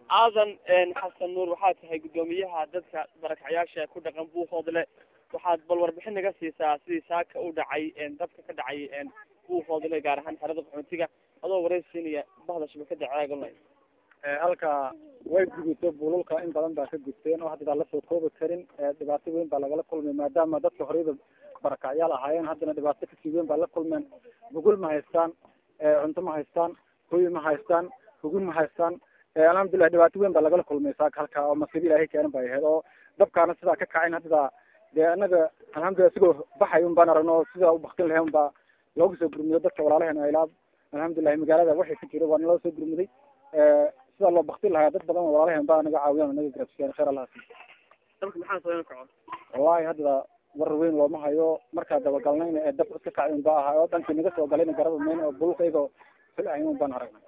aadan xasan nuur waxaa tahay guddoomiyaha dadka barakacyaasha ku dhaqan buuhoodle waxaad bal warbixin naga siisaa sidii saaka u dhacay dabka ka dhacay buuhoodle gaar ahaan xerada qaxootiga adoo wareysiinaya bahda shabakada caaga online halka way gudubto bululka in badan baa ka gudteen oo hadda lasoo koobi karin dhibaato weyn baa lagala kulmay maadaama dadka horeyba barakacyaal ahaayeen haddana dhibaato kasii weyn baa la kulmeen bugul ma haystaan cunto ma haystaan hoy ma haystaan hugin ma haystaan alxamdulilah dhibaato weyn baa lagala kulmay saaka halka oo masiibo ilaahay keenan bay ahayd oo dabkaana sidaa ka kacayn hadda dee anaga alxamdulilah sigoo baxay un baan aragno sidaa u baktin lahayn baa looga soo gurmudo dadka walaalaheena ilaab alxamdulilahi magaalada waxay ka jiro waa naloo soo gurmuday sidaa loo baktin lahaa dad badan oo walaalaheen baa naga caawiyaan naga garabsiiyaan khayr allah dabka maxaa soo kaco wallahi hadda war weyn looma hayo markaa dabagalnayna ee dab iska kacay un baa ahaa oo dhankii naga soo galayna garaba mayn oo bulka iyagoo filahayn un baan aragnay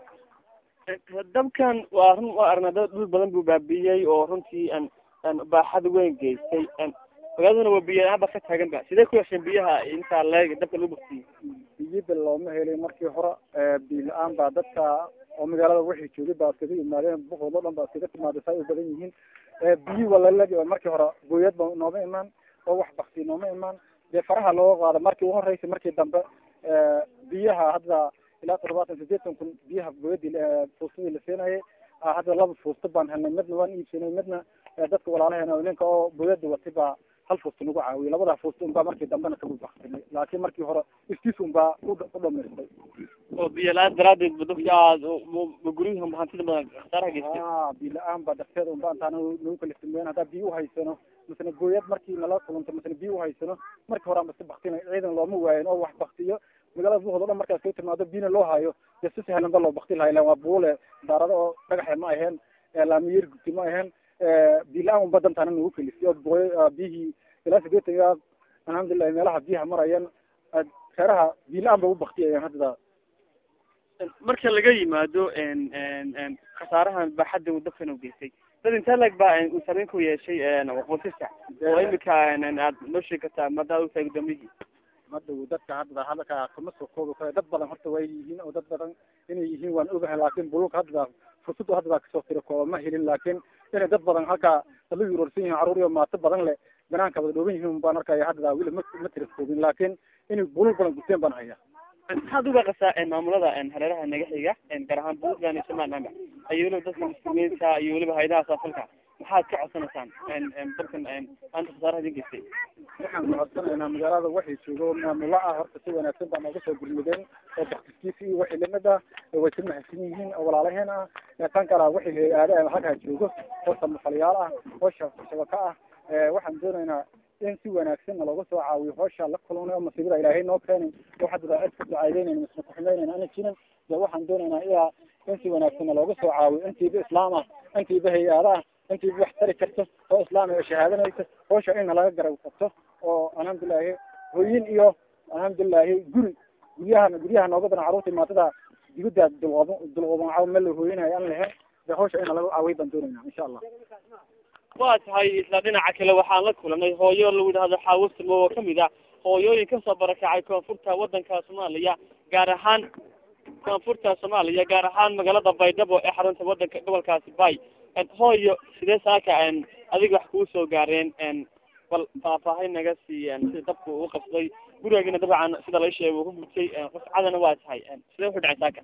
dabkan waa run waa aragnaa dad dhul badan buu baabiiyey oo runtii an an baaxad weyn geystay magaaladuna waa biyo la-aan ba ka taagan ba sidee ku yeesheen biyaha intaa leeg dabka lagu baktiyey biyada looma helin markii hore biyo la-aan baa dadka oo magaalada waxay joogay baa iskaga yimaadeen buhood o dhan baa iskaga timaaday saa u badan yihiin biyi walalagi markii hore gooyad ba nooma imaan oo wax bakti nooma imaan dee faraha looga qaado markii u horeysa markii dambe biyaha hadda ilaa toddobaatan sideetan kun biyaha gooyadii fuustadii la siinayay hadda laba fuusto baan helnay midna waan iibsanay midna dadka walaalaheena ninka oo gooyada watay baa hal fuusta nagu caawiyay labadaa fuusta unbaa markii dambena kagu baktinay laakiin markii hore istiis unbaa u dhamaystay oo biyo la-aan daraadeed ba dadka aad guryihi hantida badan khasaaraha geystay a biyo la-aan ba darteeda unba intaan nagu kaliftimeen haddaa biyo uhaysano masna gooyad markii nala kulunto masna biyo uhaysano markii hore aan basi baktinay ciidan looma waayin oo wax baktiyo magaalada buhood o dhan markaas ka timaado biyna loo hayo dee si sahlan ba loo bakti lahay lan waa buule daarado oo dhagaxe ma aheen laamiyir gubti ma aheen biyo la-aan unba dantaana nagu kalifay oo booy biyihii ilaa sideetan ilaa alxamdulilahi meelaha biyaha marayeen reeraha biyo la-aan ba u baktiyayeen hadda marka laga yimaado khasaarahan baaxadda uu dabkan u geystay dad intee leg ba uu saameyn ku yeeshay qoysasa oo imika aad noo sheegi kartaa madaa utahay gudoomiyihii madhow dadka hadda hadalka kama soo koobi karo dad badan horta way yihiin oo dad badan inay yihiin waan ogahay laakin bululka hadda fursadu hadda baa kasoo tiri kooba ma helin laakin inay dad badan halkaa la yuroorsan yihin carruur iyo maato badan le banaanka wada dhooban yihiin baan arkaya hadda weli ma ma tira koobin laakin inay bulul badan gusteen baan haya maxaad uga qasaa maamulada hareeraha naga xiga gaar ahaan buntland iyo somaliland iyo weliba dadka muslimiinta iyo weliba hayadaha saafalka maxaad ka codsanaysaan dalkan maanta khasaaraha idin geystay waxaan ku codsanaynaa magaalada waxay joogo maamulo ah horta si wanaagsan baa nooga soo gurmudeen oo baktiskiisa iyo wixii lamid ah way ka mahadsan yihiin oo walaalaheen ah tan kala waxay hay-aada halkaa joogo oo samafalyaal ah oo shabaka ah waxaan doonaynaa in si wanaagsanna looga soo caawiyo hoosha la kulunay oo masiibada ilaahay noo keenay oo hadda cid ka ducaadeynayna misna kuxumeynayna ana jirin de waxaan doonaynaa ilaa in si wanaagsanna looga soo caawiyo intiiba islaam ah intiiba hay-aada ah intiiba wax tari karto oo islaam oo shahaadanaysa hoosha inna laga garab qabto oo alxamdulilahi hooyin iyo alxamdulilahi guri guryaha guryaha nooga badan carruurta maatada dibada dulqob dulqobancaw meel la hooyinayo aan lahayn de hoosha ina laga caawiyo baan doonayna insha allah waa tahay isla dhinaca kale waxaan la kulanay hooyo lagu yidhahdo xaawasimo oo kamid ah hooyooyin kasoo barakacay koonfurta wadanka soomaaliya gaar ahaan koonfurta soomaaliya gaar ahaan magaalada baydhabo ee xarunta wadanka gobolkaasi bay hooyo sidee saaka adiga wax kuu soo gaareen bal faahfaahin naga sii sida dabka uu qabsaday gurigagina dabcan sida la sheegay uu ku gubtay qofcadana waa tahay sidee wuxu dhacay saaka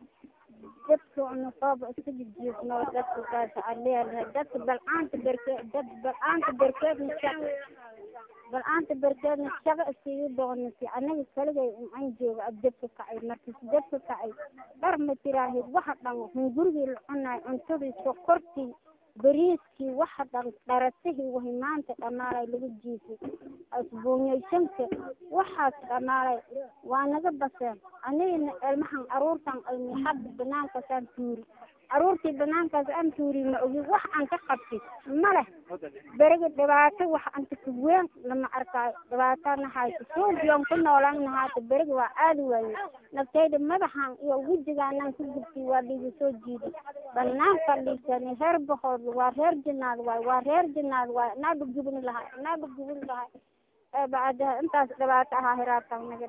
dadka nuqaaba iska jijiifno dadka kaas aleelahay dadka balcaanta berke dad balcaanta berkeedna shaqo balcaanta berkeedna shaqo iskaga doonasi anaga kaligay an jooga ab dabka kacay markis dabka kacay dhar ma tiraahid waxa dhan hun gurigii la cunaay cuntadii sokortii bariiskii waxa dhan dharatihii wahi maanta dhamaalay lagu jiifay asbuunyaysanka waxaas dhamaalay waa naga baseen anigana ilmahan caruurtan ayni hadda banaankaasaan tuuri caruurtii banaankaas aan tuuri ma ogi wax aan ka qabti ma leh beriga dhibaato wax anta ka weyn lama arkaayo dhibaatana hayso suugiyon ku noolaan nahaata beriga waa aadi waaye naftayda madaxan iyo wejigaanaan ku gubtay waa dhiiga soo jiiday banaanka dhiisani reer bahood waa reer jinaad waay waa reer jinaad waay naaga gubin lahay naaga gubin lahay bacda intaas dhibaato ahaa hiraatan naga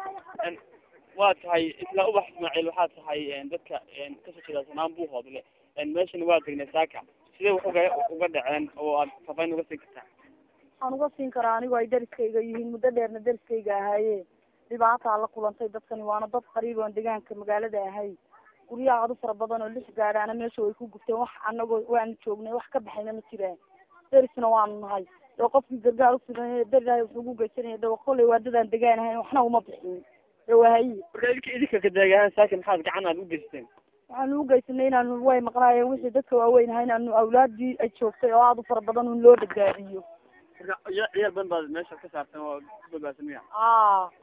dhacda waa tahay isla ubax ismaaciil waxaa tahay dadka kasoo jeeda sanaan buuhoodle meeshana waa degnay saaka sidee wax uga uga dhaceen oo aad fafayn uga siin kartaa waxaan uga siin karaa anigu ay dariskayga yihiin muddo dheerna dariskayga ahaaye dhibaataa la kulantay dadkani waana dad qariib oon deegaanka magaalada ahay guryaha aad u fara badan oo lix gaadhaana meesha way ku gubteen wax anagoo waanu joognay wax ka baxayna ma jiraan darisna waanu nahay dee qofkii gargaar ufidan darilahay wuxuu ugu geysanaya dawa kolay waa dadaan degaanahayn waxna uma bixin dee wahaye marka idinka idinka kadeegahaan saaka maxaad gacan aad u geysteen waxaanu u geysanay inaanu way maqnaayeen wixii dadka waaweyn ahaa inaanu awlaadii ay joogtay oo aada u fara badan un loo badbaadiyo marka ciyaar badan baad meesha ka saarteen oo ku badbaadsan miya a